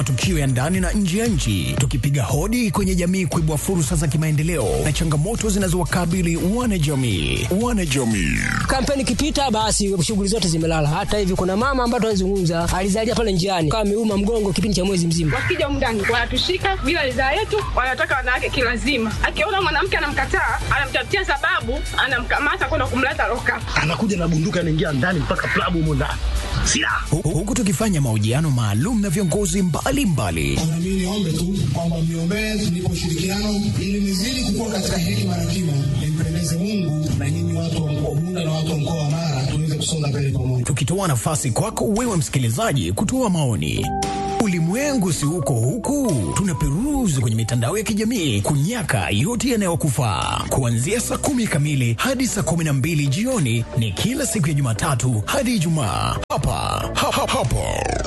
matukio ya ndani na nje ya nchi, tukipiga hodi kwenye jamii kuibua fursa za kimaendeleo na changamoto zinazowakabili wanajamii. Wanajamii Kampeni ikipita, basi shughuli zote zimelala. Hata hivi kuna mama ambaye tunazungumza alizalia pale njiani, kama ameuma mgongo kipindi cha mwezi mzima. Wakija humu ndani wanatushika bila ridhaa yetu, wanataka wanawake kilazima. Akiona mwanamke anamkataa, anamtafutia sababu, anamkamata kwenda kumleta loka. anakuja na bunduki anaingia ndani mpaka klabu humo ndani silaha Hu- huku tukifanya mahojiano maalum na viongozi mbalimbali Na mimi niombe tu kwamba mniombee nipo ushirikiano ili nizidi kukua katika hekima na kima, nimpendeze Mungu na nyinyi watu wa mkoa Bunda na watu wa mkoa wa Mara tuweze kusonga mbele pamoja. tukitoa nafasi kwako wewe msikilizaji kutoa maoni. Ulimwengu si huko huku, tunaperuzi kwenye mitandao ya kijamii kunyaka yote yanayokufaa. Kuanzia saa kumi kamili hadi saa kumi na mbili jioni ni kila siku ya Jumatatu hadi Ijumaa hapa ha, ha, hapo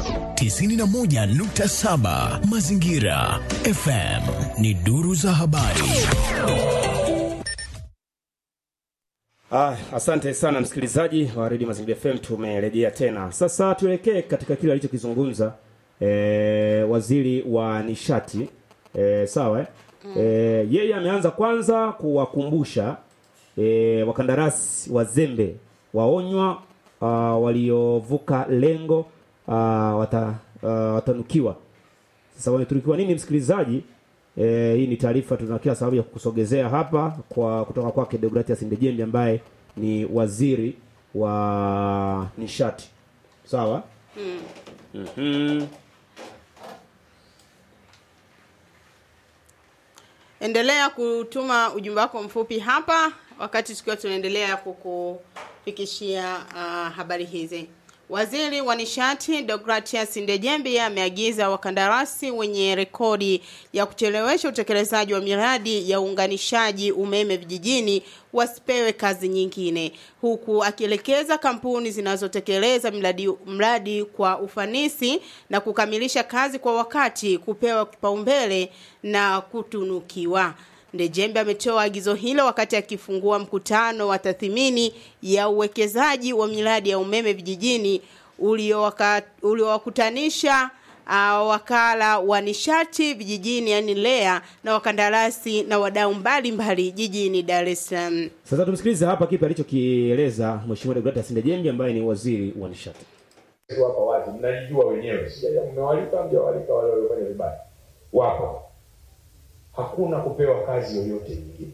91.7 Mazingira FM ni duru za habari. Ah, asante sana msikilizaji wa Radio Mazingira FM tumerejea tena. Sasa tuelekee katika kile alichokizungumza eh, waziri wa nishati eh, sawa eh? Eh, yeye ameanza kwanza kuwakumbusha eh, wakandarasi wazembe waonywa uh, waliovuka lengo uh, wata, uh, watanukiwa. Sasa wametunukiwa nini msikilizaji? E, hii ni taarifa tuna kila sababu ya kukusogezea hapa kwa kutoka kwake Deogratias Ndejembi ambaye ni waziri wa nishati. Sawa? Mm. Mhm. Endelea kutuma ujumbe wako mfupi hapa wakati tukiwa tunaendelea kukufikishia uh, habari hizi. Waziri wa nishati Deogratias Ndejembi ameagiza wakandarasi wenye rekodi ya kuchelewesha utekelezaji wa miradi ya uunganishaji umeme vijijini wasipewe kazi nyingine, huku akielekeza kampuni zinazotekeleza mradi, mradi kwa ufanisi na kukamilisha kazi kwa wakati kupewa kipaumbele na kutunukiwa. Ndejembe ametoa agizo hilo wakati akifungua mkutano wa tathmini ya uwekezaji wa miradi ya umeme vijijini uliowaka- uliowakutanisha uh, wakala wa nishati vijijini yani LEA na wakandarasi na wadau mbalimbali jijini Dar es Salaam. Sasa tumsikilize hapa kipi alichokieleza Mheshimiwa Deogratias Ndejembi ambaye ni waziri wa nishati. tu hapa wazi, mnajijua wenyewe, sija mmewalika mjawalika wale waliofanya vibaya, wapo. Hakuna kupewa kazi yoyote nyingine.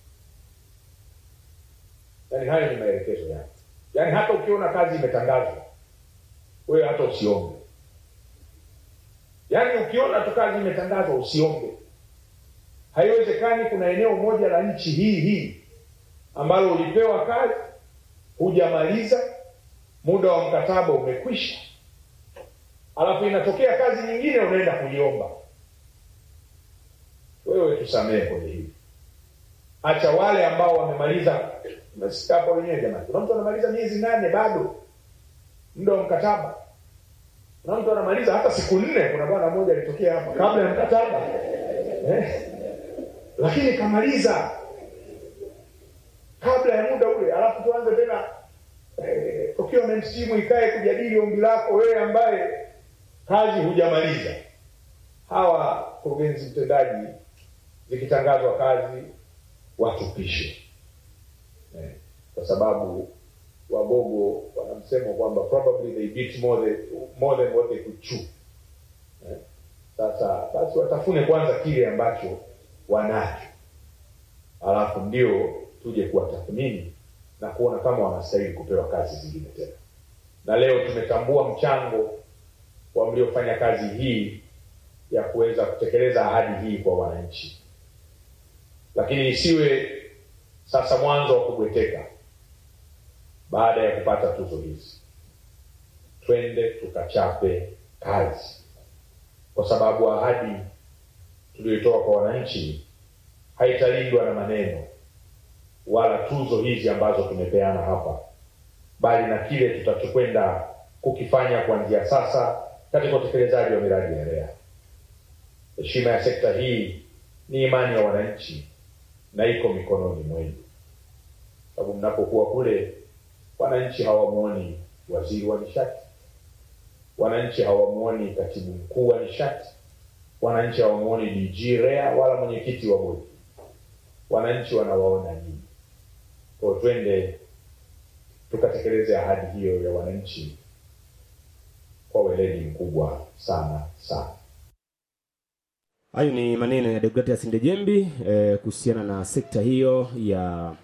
Yaani hayo ni maelekezo yake. Yaani hata ukiona kazi imetangazwa, wewe hata usiombe. Yaani ukiona tu kazi imetangazwa usiombe. Haiwezekani kuna eneo moja la nchi hii hii ambalo ulipewa kazi hujamaliza muda wa mkataba umekwisha, alafu inatokea kazi nyingine unaenda kuiomba. Wewe tusamehe kwenye hili, acha wale ambao wamemaliza. Umesikia hapo wenyewe jamani, kuna mtu anamaliza miezi nane bado muda wa mkataba, kuna mtu anamaliza hata siku nne. Kuna bwana mmoja alitokea hapa kabla ya mkataba eh, lakini kamaliza kabla ya muda ule, alafu tuanze tena eh, procurement team ikae kujadili ombi lako wewe ambaye kazi hujamaliza. Hawa kurugenzi mtendaji, zikitangazwa kazi watupishe eh, kwa sababu wagogo wana msemo kwamba probably they beat more than, more than what they could chew eh. Sasa basi watafune kwanza kile ambacho wanacho, alafu ndio tuje kuwatathmini na kuona kama wanastahili kupewa kazi zingine tena. Na leo tumetambua mchango wa mliofanya kazi hii ya kuweza kutekeleza ahadi hii kwa wananchi, lakini isiwe sasa mwanzo wa kubweteka baada ya kupata tuzo hizi. Twende tukachape kazi, kwa sababu ahadi tuliyoitoa kwa wananchi haitalindwa na maneno wala tuzo hizi ambazo tumepeana hapa, bali na kile tutachokwenda kukifanya kuanzia sasa katika utekelezaji wa miradi ya REA. Heshima ya sekta hii ni imani ya wananchi na iko mikononi mwenu, sababu mnapokuwa kule wananchi hawamwoni waziri wa nishati, wananchi hawamuoni katibu mkuu wa nishati, wananchi hawamuoni DG REA wala mwenyekiti wa bodi, wananchi wanawaona nyinyi. Kwa hiyo twende tukatekeleze ahadi hiyo ya wananchi kwa weledi mkubwa sana sana. Hayo ni maneno ya Deogratias Ndejembi eh, kuhusiana na sekta hiyo ya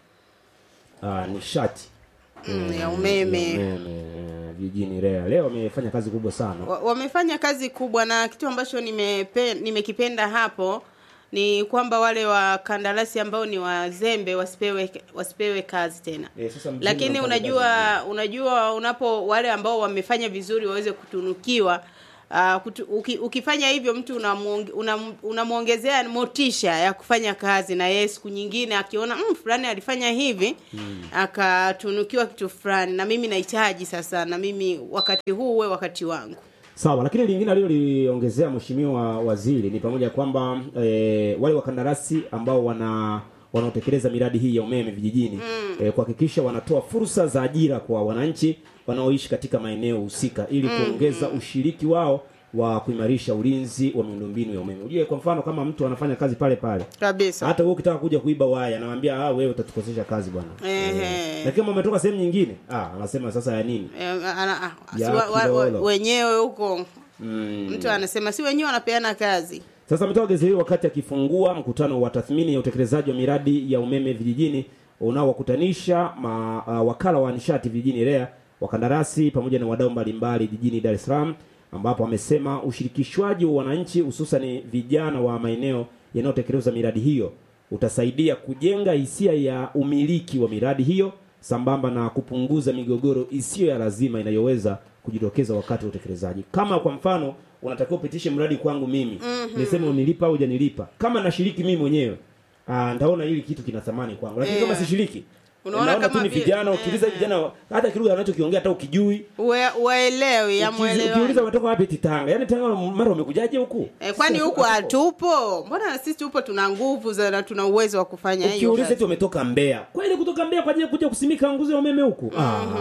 uh, nishati Mm, ya ya umeme umeme eh, vijijini REA. Leo wamefanya kazi kubwa sana. Wa- wamefanya kazi kubwa na kitu ambacho nimepe, nimekipenda hapo ni kwamba wale wakandarasi ambao ni wazembe wasipewe wasipewe kazi tena Eh, sasa mzembe lakini anafanya unajua kazi unajua unapo wale ambao wamefanya vizuri waweze kutunukiwa Uh, kutu, uki, ukifanya hivyo mtu unamuonge- unam- unamwongezea motisha ya kufanya kazi na yeye siku nyingine akiona mm, fulani alifanya hivi mm. akatunukiwa kitu fulani na mimi nahitaji sasa na mimi wakati huu uwe wakati wangu Sawa, lakini lingine aliloliongezea mheshimiwa waziri ni pamoja kwamba e, wale wakandarasi ambao wana wanaotekeleza miradi hii ya umeme vijijini mm. e, kuhakikisha wanatoa fursa za ajira kwa wananchi wanaoishi katika maeneo husika ili kuongeza ushiriki wao wa kuimarisha ulinzi wa miundombinu ya umeme. Ujue kwa mfano kama mtu anafanya kazi pale pale kabisa hata wewe ukitaka kuja kuiba waya anamwambia ah wewe utatukosesha kazi bwana. Ehe. Lakini kama umetoka sehemu nyingine ah anasema sasa ya nini? Eh, ana- ah, si Ya wa- wa- wa- kilolo. wenyewe huko Mm. mtu anasema si wenyewe wanapeana kazi Sasa ametoa agizo hilo wakati akifungua mkutano wa tathmini ya utekelezaji wa miradi ya umeme vijijini unaowakutanisha ma, uh, wakala wa nishati vijijini REA, wakandarasi pamoja na wadau mbalimbali jijini Dar es Salaam, ambapo amesema ushirikishwaji wa wananchi hususan vijana wa maeneo yanayotekeleza miradi hiyo utasaidia kujenga hisia ya umiliki wa miradi hiyo sambamba na kupunguza migogoro isiyo ya lazima inayoweza kujitokeza wakati wa utekelezaji. Kama kwa mfano unatakiwa upitishe mradi kwangu mimi mm-hmm. niseme unilipa au hujanilipa, kama nashiriki mimi mwenyewe ah, ndaona hili kitu kina thamani kwangu, lakini kama Yeah. sishiriki Unaona naona tu kama ni vile- vijana, ukiuliza eh, vijana hata kilugha anachokiongea hata ukijui Ue- waelewi Ukiuliza- yamwelewa ukiuliza watoka wapi Titanga, yani Tanga mara wamekujaje huku? Eh, kwani Sasa, huku hapo- hatupo mbona na sisi tupo tuna nguvu za na tuna uwezo wa kufanya hiyo ukiuliza kazi. eti wametoka Mbeya kweli kutoka Mbeya kwa ajili ya kuja kusimika nguzo ya umeme huku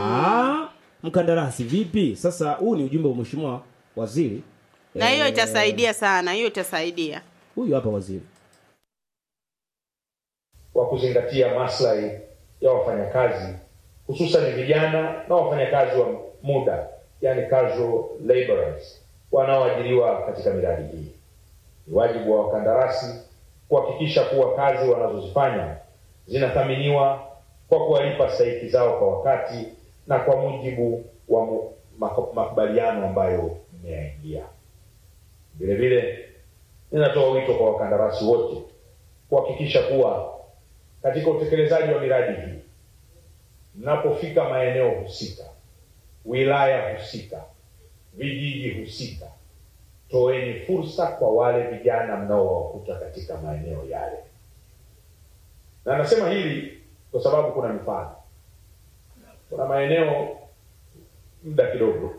ah mkandarasi vipi sasa huu ni ujumbe wa mheshimiwa waziri na hiyo Eh, itasaidia sana hiyo itasaidia huyu hapa waziri wa kuzingatia maslahi ya wafanyakazi hususan vijana na wafanyakazi wa muda yani casual laborers wanaoajiriwa katika miradi hii. Ni wajibu wa wakandarasi kuhakikisha kuwa kazi wanazozifanya zinathaminiwa kwa kuwalipa stahiki zao kwa wakati na kwa mujibu wa mu- mako- makubaliano ambayo mmeyaingia. Vile vile ninatoa wito kwa wakandarasi wote kuhakikisha kuwa katika utekelezaji wa miradi hii mnapofika maeneo husika, wilaya husika, vijiji husika, toeni fursa kwa wale vijana mnaowakuta katika maeneo yale. Na nasema hili kwa sababu kuna mifano. Kuna maeneo muda kidogo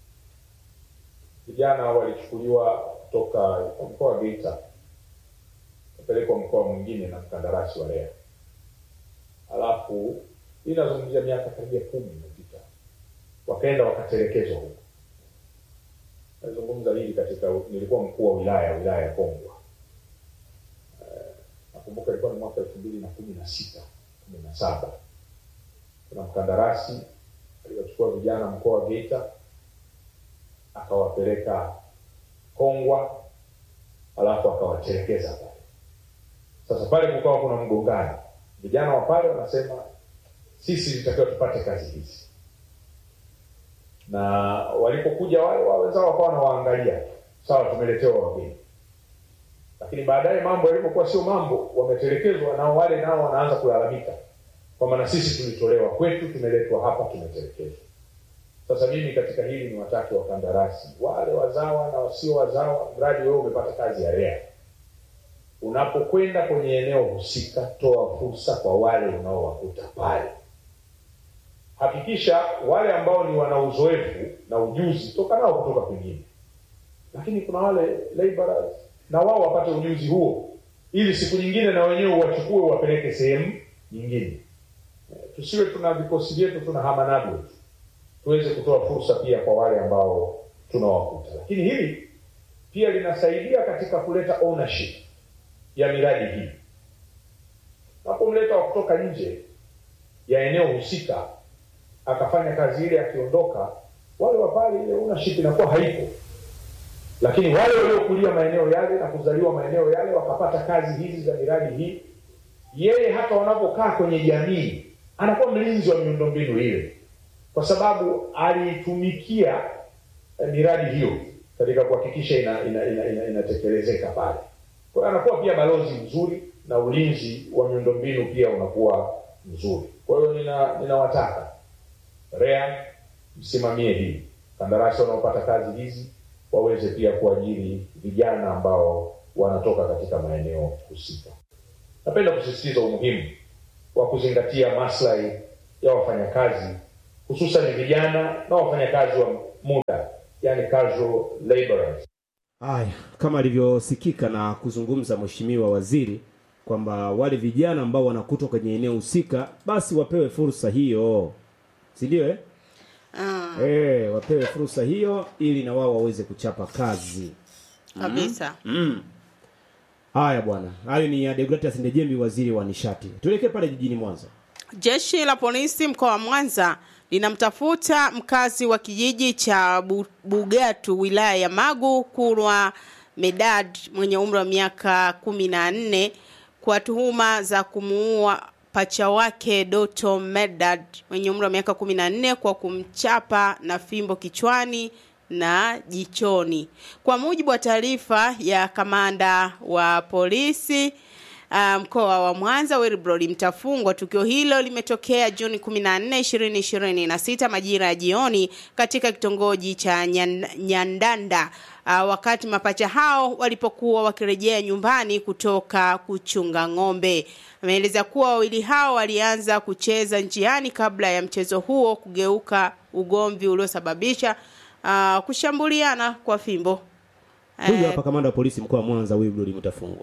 vijana walichukuliwa kutoka mkoa wa Geita kupelekwa mkoa mwingine na mkandarasi wa REA. Alafu hii inazungumzia miaka karibia kumi imepita, wakaenda wakatelekezwa huko. Nazungumza hili katika, nilikuwa mkuu wa wilaya wilaya ya Kongwa. Eh, nakumbuka ilikuwa ni mwaka elfu mbili na kumi na sita kumi na saba kuna mkandarasi aliwachukua vijana mkoa wa Geita akawapeleka Kongwa alafu akawatelekeza pale. Sasa pale kukawa kuna mgongano, vijana wa pale wanasema sisi ilitakiwa tupate kazi hizi, na walipokuja wale wa wenzao wakawa wanawaangalia, sawa, tumeletewa wageni, lakini baadaye mambo yalipokuwa sio mambo, wametelekezwa, nao wale nao wanaanza kulalamika kwamba na sisi tulitolewa kwetu, tumeletwa hapa, tumetelekezwa. Sasa mimi katika hili ni watake wakandarasi wale wazawa na wasio wazawa, mradi wewe umepata kazi ya REA, unapokwenda kwenye eneo husika, toa fursa kwa wale unaowakuta pale. Hakikisha wale ambao ni wana uzoefu na ujuzi, toka nao kutoka kwingine, lakini kuna wale laborers na wao wapate ujuzi huo, ili siku nyingine na wenyewe wachukue wapeleke sehemu nyingine. Eh, Tusiwe tuna vikosi vyetu tunahama navyo tu tuweze kutoa fursa pia kwa wale ambao tunawakuta. Lakini hili pia linasaidia katika kuleta ownership ya miradi hii. Unapomleta wa kutoka nje ya eneo husika akafanya kazi ile, akiondoka, wale wa pale, ile ownership inakuwa haipo. Lakini wale waliokulia maeneo yale na kuzaliwa maeneo yale wakapata kazi hizi za miradi hii, yeye hata wanapokaa kwenye jamii anakuwa mlinzi wa miundombinu ile, kwa sababu aliitumikia eh, miradi hiyo katika kuhakikisha ina, ina, ina, ina, inatekelezeka pale. Kwa hiyo anakuwa pia balozi mzuri na ulinzi wa miundombinu pia unakuwa mzuri. Kwa hiyo nina ninawataka REA msimamie hili, kandarasi wanaopata kazi hizi waweze pia kuajiri vijana ambao wanatoka katika maeneo husika. Napenda kusisitiza umuhimu wa kuzingatia maslahi ya wafanyakazi hususan vijana na wafanyakazi wa muda, yani casual laborers. Haya, kama alivyosikika na kuzungumza mheshimiwa waziri kwamba wale vijana ambao wanakutwa kwenye eneo husika basi wapewe fursa hiyo, si ndio? Eh, Ah, eh, wapewe fursa hiyo ili na wao waweze kuchapa kazi. kabisa. Haya bwana, hayo ni ya Deogratias Ndejembi, waziri wa nishati. Tuelekee pale jijini Mwanza. Jeshi la polisi mkoa wa Mwanza linamtafuta mkazi wa kijiji cha Bu- Bugatu wilaya ya Magu Kurwa Medad mwenye umri wa miaka kumi na nne kwa tuhuma za kumuua pacha wake Doto Medad mwenye umri wa miaka kumi na nne kwa kumchapa na fimbo kichwani na jichoni. Kwa mujibu wa taarifa ya kamanda wa polisi uh, mkoa wa Mwanza Wilbrod Mtafungwa. Tukio hilo limetokea Juni 14, 2026 majira ya jioni katika kitongoji cha Nyan- Nyandanda uh, wakati mapacha hao walipokuwa wakirejea nyumbani kutoka kuchunga ng'ombe. Ameeleza kuwa wawili hao walianza kucheza njiani kabla ya mchezo huo kugeuka ugomvi uliosababisha uh, kushambuliana kwa fimbo. Huyu Eh, hapa kamanda wa polisi mkoa wa Mwanza Wilbrod Mtafungwa.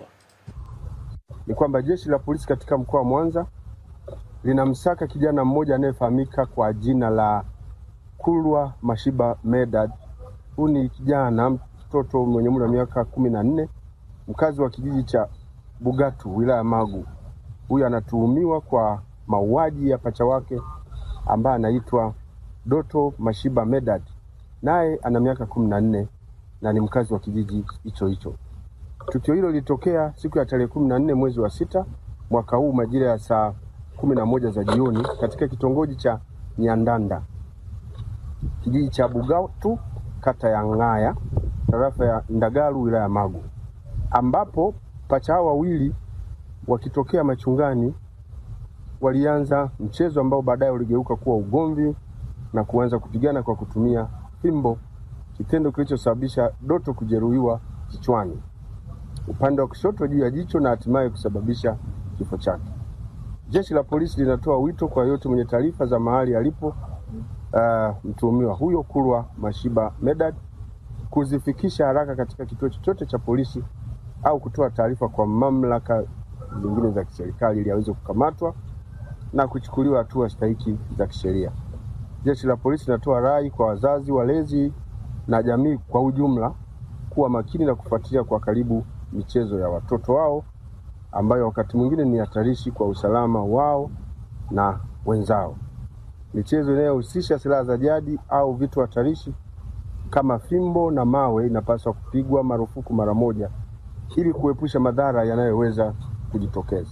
ni kwamba jeshi la polisi katika mkoa wa Mwanza linamsaka kijana mmoja anayefahamika kwa jina la Kulwa Mashiba Medad. Huyu ni kijana mtoto mwenye umri wa miaka kumi na nne mkazi wa kijiji cha Bugatu wilaya ya Magu. Huyu anatuhumiwa kwa mauaji ya pacha wake ambaye anaitwa Doto Mashiba Medad, naye ana miaka kumi na nne na ni mkazi wa kijiji hicho hicho. Tukio hilo lilitokea siku ya tarehe kumi na nne mwezi wa sita mwaka huu majira ya saa kumi na moja za jioni katika kitongoji cha Nyandanda kijiji cha Bugatu kata ya Ng'aya tarafa ya Ndagaru wilaya ya Magu, ambapo pacha hao wawili wakitokea machungani walianza mchezo ambao baadaye uligeuka kuwa ugomvi na kuanza kupigana kwa kutumia fimbo, kitendo kilichosababisha Doto kujeruhiwa kichwani upande wa kushoto juu ya jicho na hatimaye kusababisha kifo chake. Jeshi la polisi linatoa wito kwa yote mwenye taarifa za mahali alipo uh, mtuhumiwa huyo Kulwa Mashiba Medad kuzifikisha haraka katika kituo chochote cha polisi au kutoa taarifa kwa mamlaka zingine za kiserikali ili aweze kukamatwa na kuchukuliwa hatua stahiki za kisheria. Jeshi la polisi linatoa rai kwa wazazi, walezi na jamii kwa ujumla kuwa makini na kufuatilia kwa karibu michezo ya watoto wao ambayo wakati mwingine ni hatarishi kwa usalama wao na wenzao. Michezo inayohusisha silaha za jadi au vitu hatarishi kama fimbo na mawe inapaswa kupigwa marufuku mara moja ili kuepusha madhara yanayoweza kujitokeza.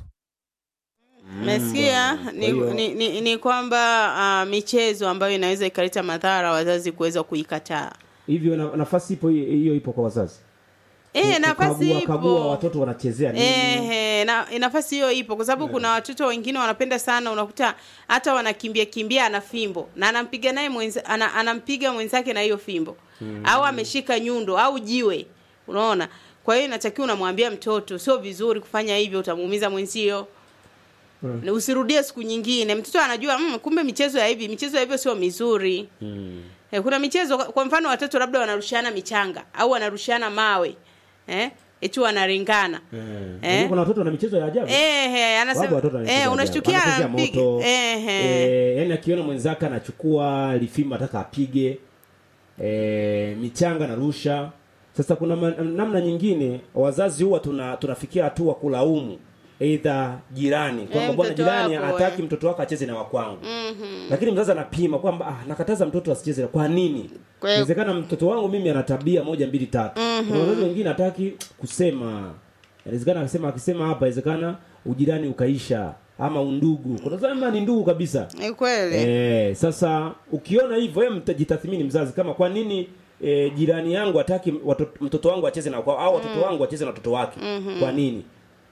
Umesikia ni, hiyo- ni, ni, ni kwamba uh, michezo ambayo inaweza ikaleta madhara wazazi kuweza kuikataa. Hivyo na, nafasi ipo hiyo hiyo ipo kwa wazazi. Eh, nafasi Kukagua- kagua ipo. watoto wanachezea nini. Eh, na nafasi hiyo ipo kwa sababu kuna watoto wengine wanapenda sana, unakuta hata wanakimbia kimbia ana fimbo na anampiga naye mwenza, ana, anampiga mwenzake na hiyo fimbo au ameshika nyundo au jiwe, unaona. Kwa hiyo inatakiwa unamwambia mtoto, sio vizuri kufanya hivyo, utamuumiza mwenzio. Na usirudie siku nyingine. Mtoto anajua mm, kumbe michezo ya hivi, michezo ya hivyo sio mizuri. Eh, kuna michezo kwa mfano watoto labda wanarushiana michanga au wanarushiana mawe. Eh? Eti wanaringana. Eh. Kuna watoto wana michezo ya ajabu. Eh, eh, Wapo anasema watoto wana michezo eh, ya unashtukia ajabu. Wanachezea anapiga. moto. Eh, eh. Eh, yani akiona mwenzake anachukua lifimbo ataka apige. e, michanga na rusha sasa kuna man, namna nyingine wazazi huwa tuna tunafikia hatua kulaumu aidha jirani kwamba Eh, bwana mtoto jirani wako, hataki eh. mtoto wako acheze na wakwangu Mhm. lakini mzazi anapima kwamba ah, nakataza mtoto asicheze na- kwa nini Kwa hiyo- inawezekana mtoto wangu mimi ana tabia moja mbili tatu Mhm. kuna wazazi wengine hataki kusema inawezekana akisema akisema hapa inawezekana ujirani ukaisha ama undugu kuna wazazi ambao ni ndugu kabisa Ni kweli. Eh, sasa ukiona hivyo wewe mtajitathmini mzazi kama kwa nini e, jirani yangu hataki watoto, mtoto wangu acheze na kwao au watoto Mm. wangu wacheze na watoto wake Mhm. kwa nini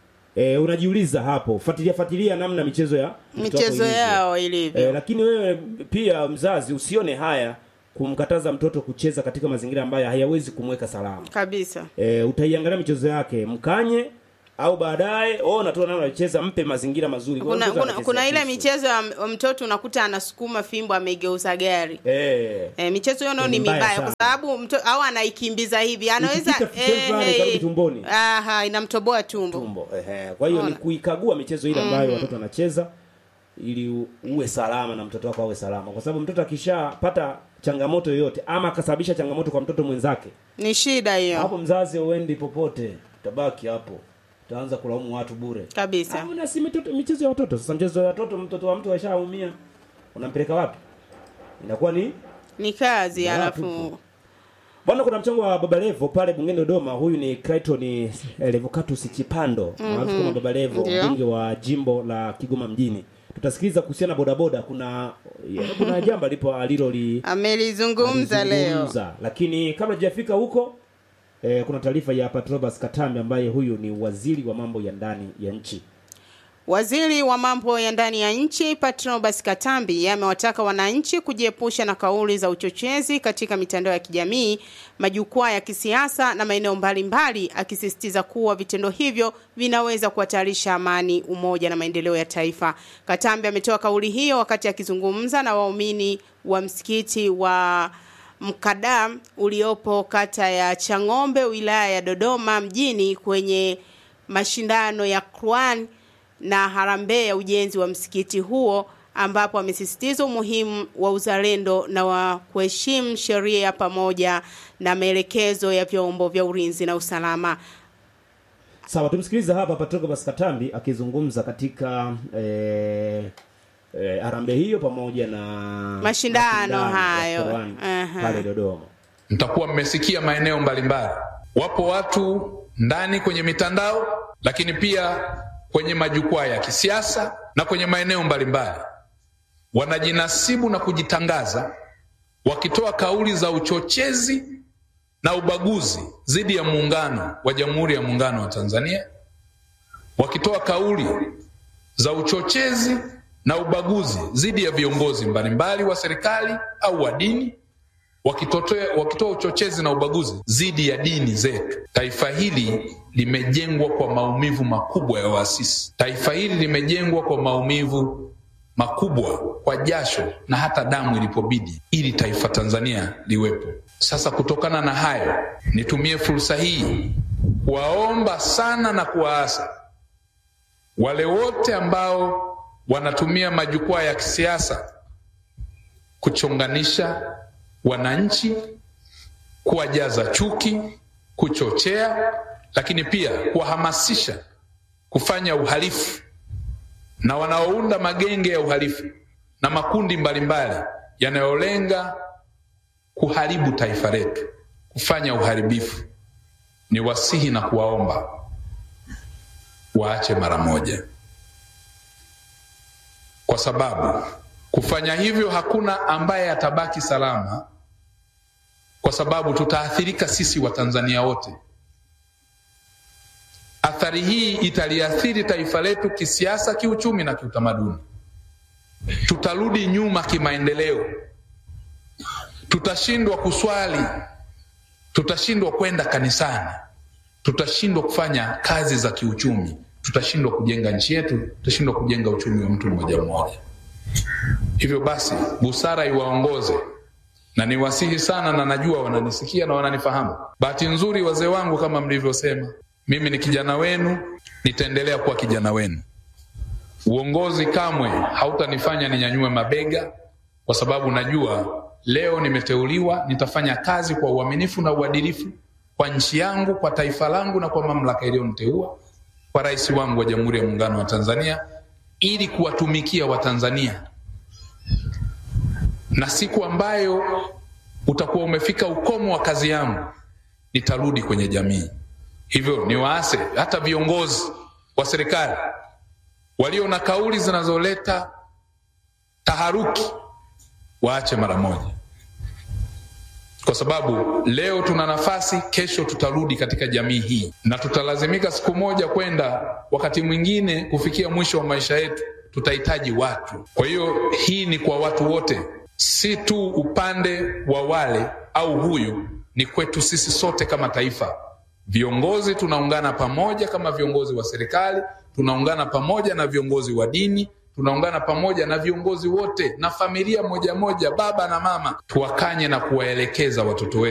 e, unajiuliza hapo fuatilia fuatilia namna michezo ya mtoto wako Michezo ilivyo. yao ilivyo. e, lakini wewe pia mzazi usione haya kumkataza mtoto kucheza katika mazingira ambayo hayawezi kumweka salama Kabisa. e, utaiangalia michezo yake mkanye au baadaye ona tu namna anacheza mpe mazingira mazuri Kwa Kuna, mtoto kuna, anachezea kuna ile kisu. michezo ya m- mtoto unakuta anasukuma fimbo ameigeuza gari. eh E, michezo hiyo nayo Ni ni mbaya mibaya sana. kwa sababu mto, au anaikimbiza hivi anaweza Ikifika sehemu fulani ikarudi tumboni. aha, inamtoboa tumbo. tumbo ehe. kwa hiyo ni Ona. kuikagua michezo ile ambayo Mhm. watoto wanacheza ili u- uwe salama na mtoto wako awe salama kwa sababu mtoto akishapata changamoto yoyote ama akasababisha changamoto kwa mtoto mwenzake Ni shida hiyo hapo mzazi uendi popote utabaki hapo utaanza kulaumu watu bure kabisa. na si mitoto- michezo ya watoto sasa mchezo ya watoto mtoto wa mtu ashaumia unampeleka wapi inakuwa ni Ni kazi Ya, alafu tupo. Bwana, kuna mchango wa Baba Levo pale bungeni Dodoma. Huyu ni Clayton eh, Levocatus Chipando Mhm. maarufu kama Baba Levo, Ndio. mbunge wa jimbo la Kigoma mjini. Tutasikiliza kuhusiana na bodaboda. Kuna ya, kuna jambo alipo aliloli amelizungumza leo. alizungumza. lakini kabla hajafika huko eh, kuna taarifa ya Patrobas Katambi ambaye huyu ni waziri wa mambo ya ndani ya nchi. Waziri wa mambo ya ndani ya nchi Patrobas Katambi amewataka wananchi kujiepusha na kauli za uchochezi katika mitandao ya kijamii, majukwaa ya kisiasa na maeneo mbalimbali, akisisitiza kuwa vitendo hivyo vinaweza kuhatarisha amani, umoja na maendeleo ya taifa. Katambi ametoa kauli hiyo wakati akizungumza na waumini wa msikiti wa Mkadam uliopo kata ya Chang'ombe wilaya ya Dodoma mjini kwenye mashindano ya Quran na harambee ya ujenzi wa msikiti huo ambapo amesisitiza umuhimu wa uzalendo na wa kuheshimu sheria pamoja na maelekezo ya vyombo vya ulinzi na usalama. Sawa, tumsikilize hapa Patrobas Katambi akizungumza katika eh, eh, harambee hiyo pamoja na Mashindano ya hayo. Qur'an Aha. pale Dodoma. mtakuwa mmesikia maeneo mbalimbali. Wapo watu ndani kwenye mitandao, lakini pia kwenye majukwaa ya kisiasa na kwenye maeneo mbalimbali, wanajinasibu na kujitangaza wakitoa kauli za uchochezi na ubaguzi dhidi ya muungano wa Jamhuri ya Muungano wa Tanzania, wakitoa kauli za uchochezi na ubaguzi dhidi ya viongozi mbalimbali wa serikali au wa dini wakitotoa wakitoa uchochezi na ubaguzi dhidi ya dini zetu. Taifa hili limejengwa kwa maumivu makubwa ya waasisi. Taifa hili limejengwa kwa maumivu makubwa, kwa jasho na hata damu ilipobidi, ili taifa Tanzania liwepo. Sasa kutokana na hayo, nitumie fursa hii kuwaomba sana na kuwaasa wale wote ambao wanatumia majukwaa ya kisiasa kuchonganisha wananchi, kuwajaza chuki, kuchochea, lakini pia kuwahamasisha kufanya uhalifu na wanaounda magenge ya uhalifu na makundi mbalimbali yanayolenga kuharibu taifa letu, kufanya uharibifu, ni wasihi na kuwaomba waache mara moja, kwa sababu kufanya hivyo hakuna ambaye atabaki salama, kwa sababu tutaathirika sisi Watanzania wote. Athari hii italiathiri taifa letu kisiasa, kiuchumi na kiutamaduni. Tutarudi nyuma kimaendeleo, tutashindwa kuswali, tutashindwa kwenda kanisani, tutashindwa kufanya kazi za kiuchumi, tutashindwa kujenga nchi yetu, tutashindwa kujenga uchumi wa mtu mmoja mmoja. Hivyo basi, busara iwaongoze na niwasihi sana, na najua wananisikia na wananifahamu. Bahati nzuri, wazee wangu, kama mlivyosema, mimi ni kijana wenu, nitaendelea kuwa kijana wenu. Uongozi kamwe hautanifanya ninyanyue mabega, kwa sababu najua leo nimeteuliwa, nitafanya kazi kwa uaminifu na uadilifu kwa nchi yangu, kwa taifa langu na kwa mamlaka iliyoniteua, kwa rais wangu wa Jamhuri ya Muungano wa Tanzania, ili kuwatumikia Watanzania, na siku ambayo utakuwa umefika ukomo wa kazi yangu, nitarudi kwenye jamii. Hivyo niwaase hata viongozi wa serikali walio na kauli zinazoleta taharuki waache mara moja, kwa sababu leo tuna nafasi, kesho tutarudi katika jamii hii, na tutalazimika siku moja kwenda, wakati mwingine kufikia mwisho wa maisha yetu, tutahitaji watu. Kwa hiyo hii ni kwa watu wote, si tu upande wa wale au huyu, ni kwetu sisi sote kama taifa. Viongozi tunaungana pamoja kama viongozi wa serikali, tunaungana pamoja na viongozi wa dini, tunaungana pamoja na viongozi wote na familia moja moja, baba na mama, tuwakanye na kuwaelekeza watoto wetu